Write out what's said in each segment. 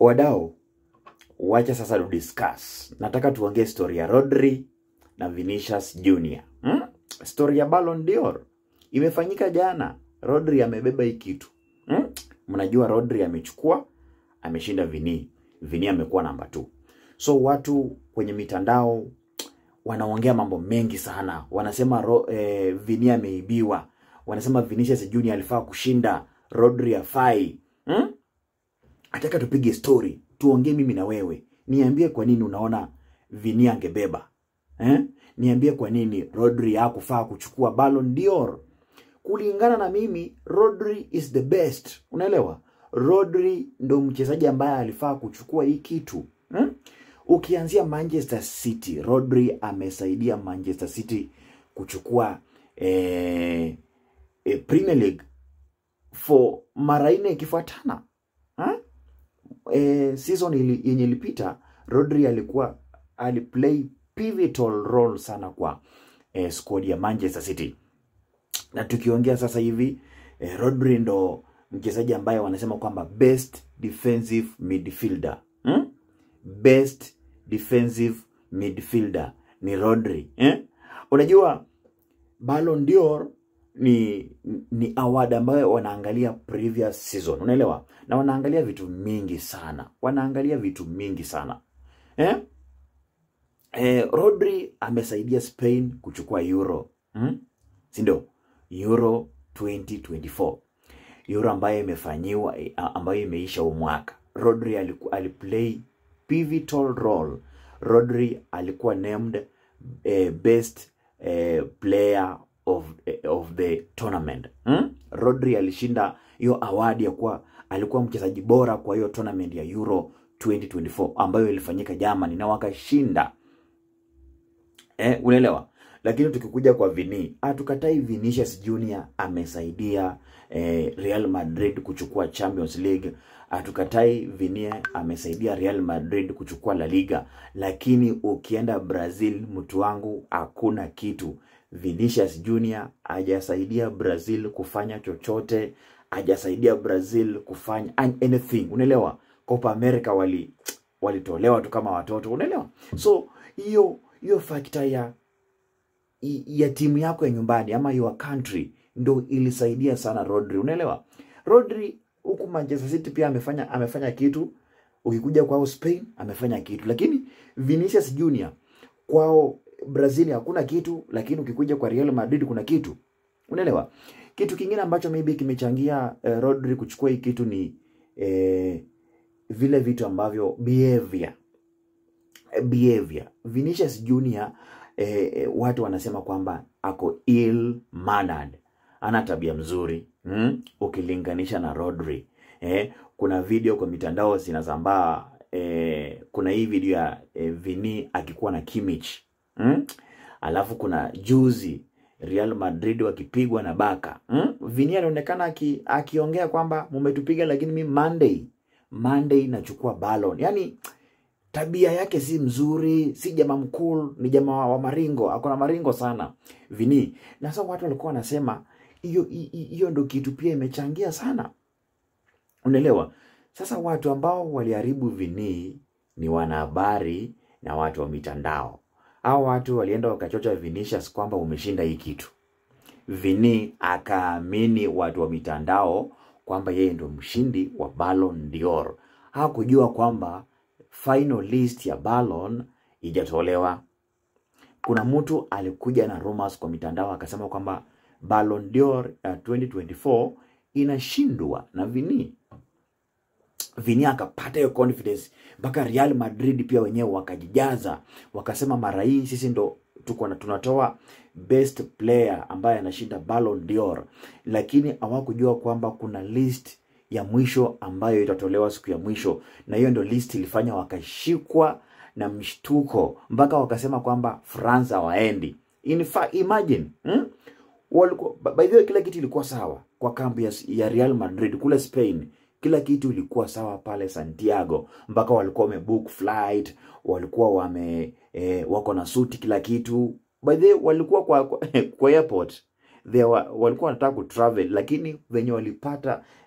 wadau wacha sasa tu discuss nataka tuongee story ya rodri na vinicius junior hmm? story ya Ballon d'Or imefanyika jana rodri amebeba hii kitu hmm? mnajua rodri amechukua ameshinda vini vini amekuwa namba 2 so watu kwenye mitandao wanaongea mambo mengi sana wanasema ro, eh, vini ameibiwa wanasema vinicius junior alifaa kushinda rodri afai hmm? nataka tupige story tuongee mimi na wewe niambie kwa nini unaona vini angebeba eh? niambie kwa nini rodri hakufaa kuchukua Ballon d'Or kulingana na mimi rodri is the best unaelewa rodri ndo mchezaji ambaye alifaa kuchukua hii kitu hmm? ukianzia manchester city rodri amesaidia manchester city kuchukua eh, eh, premier league for mara nne ikifuatana ha? eh, season ili- yenye ilipita rodri alikuwa aliplay pivotal role sana kwa eh, squad ya manchester city na tukiongea sasa hivi eh, rodri ndo mchezaji ambaye wanasema kwamba best defensive midfielder hmm? best defensive midfielder ni rodri eh? unajua Ballon d'Or ni ni award ambayo wanaangalia previous season unaelewa na wanaangalia vitu mingi sana wanaangalia vitu mingi sana eh? Eh, rodri amesaidia spain kuchukua euro hmm? sindio euro 2024 euro ambayo imefanyiwa eh, ambayo imeisha huu mwaka rodri aliku, aliplay pivotal role rodri alikuwa named eh, best eh, player of, eh, of the tournament hmm? rodri alishinda hiyo awadi ya kuwa alikuwa mchezaji bora kwa hiyo tournament ya euro 2024 ambayo ilifanyika Germany na wakashinda eh, unaelewa lakini tukikuja kwa vini hatukatai vinicius junior amesaidia eh, real madrid kuchukua champions league hatukatai vini amesaidia real madrid kuchukua la liga lakini ukienda brazil mtu wangu hakuna kitu vinicius junior hajasaidia brazil kufanya chochote hajasaidia brazil kufanya an- anything unaelewa copa america wali walitolewa tu kama watoto unaelewa so hiyo hiyo fakta ya i- ya timu yako ya nyumbani ama your country ndo ilisaidia sana rodri unaelewa rodri huku manchester city pia amefanya amefanya kitu ukikuja kwao spain amefanya kitu lakini vinicius junior kwao brazil hakuna kitu lakini ukikuja kwa real madrid kuna kitu unaelewa kitu kingine ambacho maybe kimechangia eh, rodri kuchukua hii kitu ni eh, vile vitu ambavyo behavior behavior vinicius junior eh, eh, watu wanasema kwamba ako ill mannered ana tabia mzuri mm? ukilinganisha na rodri eh, kuna video kwa mitandao zinazambaa eh, kuna hii video ya eh, vini akikuwa na kimich mm? alafu kuna juzi real madrid wakipigwa na baka mm? vini anaonekana aki, akiongea kwamba mumetupiga lakini mi monday monday nachukua balon yani tabia yake si mzuri si jamaa mkul ni jamaa wa maringo akona maringo sana vini na sasa watu walikuwa wanasema hiyo hi- hi- hiyo ndo kitu pia imechangia sana unaelewa sasa watu ambao waliharibu vini ni wanahabari na watu wa mitandao au watu walienda wakachocha vinicius kwamba umeshinda hii kitu vini akaamini watu wa mitandao kwamba yeye ndo mshindi wa Ballon d'Or. Hakujua kwamba final list ya Ballon ijatolewa. Kuna mtu alikuja na rumors kwa mitandao akasema kwamba Ballon d'Or ya 2024 inashindwa na Vini. Vini akapata hiyo confidence mpaka Real Madrid pia wenyewe wakajijaza, wakasema mara hii sisi ndo tuko na tunatoa best player ambaye anashinda Ballon d'Or, lakini hawakujua kwamba kuna list ya mwisho ambayo itatolewa siku ya mwisho, na hiyo ndo list ilifanya wakashikwa na mshtuko mpaka wakasema kwamba France hawaendi. In fact, imagine hmm? walikuwa by- by the way, kila kitu ilikuwa sawa kwa kambi ya, ya Real Madrid kule Spain. Kila kitu ilikuwa sawa pale Santiago, mpaka walikuwa wamebook flight, walikuwa wame eh, wako na suti kila kitu. By the way, walikuwa kwa, kwa, kwa airport they wa, walikuwa wanataka kutravel, lakini venye walipata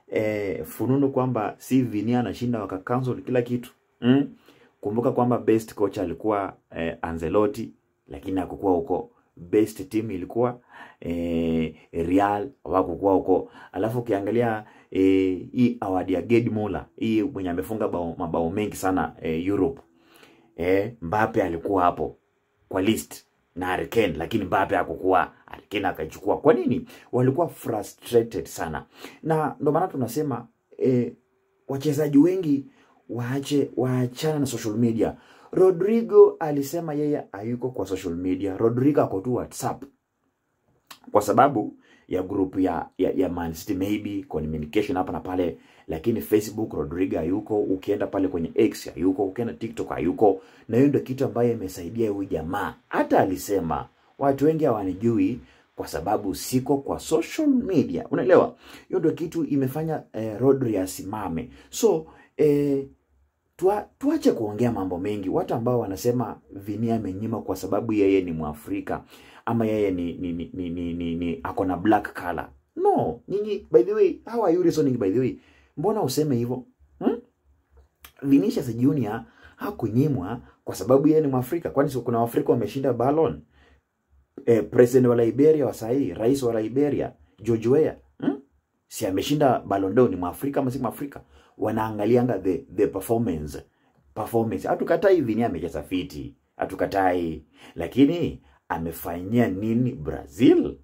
eh, fununu kwamba si Vinia anashinda waka cancel kila kitu mm? Kumbuka kwamba best coach alikuwa eh, Ancelotti lakini hakukuwa huko. Best team ilikuwa eh, Real hawakukuwa huko. Alafu ukiangalia eh, hii award ya Gerd Muller hii mwenye amefunga bao, mabao mengi sana eh, Europe eh, Mbappe alikuwa hapo kwa list na Harry Kane, lakini Mbappe hakukuwa. Harry Kane akaichukua. Kwa nini? Walikuwa frustrated sana, na ndio maana tunasema eh, wachezaji wengi waache waachana na social media. Rodrigo alisema yeye hayuko kwa social media. Rodrigo ako tu WhatsApp kwa sababu ya grupu ya, ya, ya Man City maybe communication hapa na pale, lakini Facebook Rodrigo hayuko. Ukienda pale kwenye X hayuko, ukienda TikTok hayuko, na hiyo ndio kitu ambayo imesaidia huyu jamaa. Hata alisema watu wengi hawanijui kwa sababu siko kwa social media, unaelewa? Hiyo ndio kitu imefanya eh, Rodri asimame. So eh, tua, tuache kuongea mambo mengi. Watu ambao wanasema Vinia amenyima kwa sababu yeye ni Mwafrika ama yeye ni ni ni, ni, ni, ni, ni ako na black color. No, nyinyi by the way, how are you reasoning by the way? Mbona useme hivyo? Hmm? Vinicius Junior hakunyimwa kwa sababu yeye ni Mwafrika. Kwani si kuna Waafrika wameshinda Ballon? Eh, president wa Liberia wa sahii, rais wa Liberia, George Weah, hmm? Si ameshinda Ballon d'Or ni Mwafrika ama si Mwafrika? Wanaangalianga the the performance. Performance. Hatukatai Vinia amecheza fiti. Hatukatai. Lakini amefanyia nini Brazil?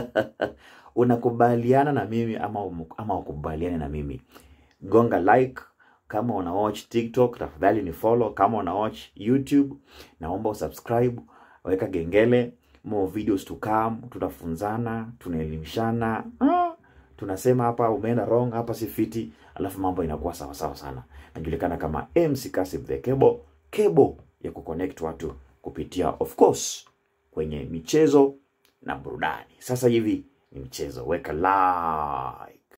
Unakubaliana na mimi ama um- ama ukubaliane na mimi? Gonga like kama una watch TikTok, tafadhali ni follow. Kama una watch YouTube, naomba usubscribe, weka gengele, more videos to come. Tutafunzana, tunaelimishana. Ah, tunasema hapa umeenda wrong, hapa si fiti, alafu mambo inakuwa sawa sawa sana. Najulikana kama MC Kasib the Cable, cable ya kuconnect watu kupitia of course kwenye michezo na burudani. Sasa hivi ni mchezo, weka like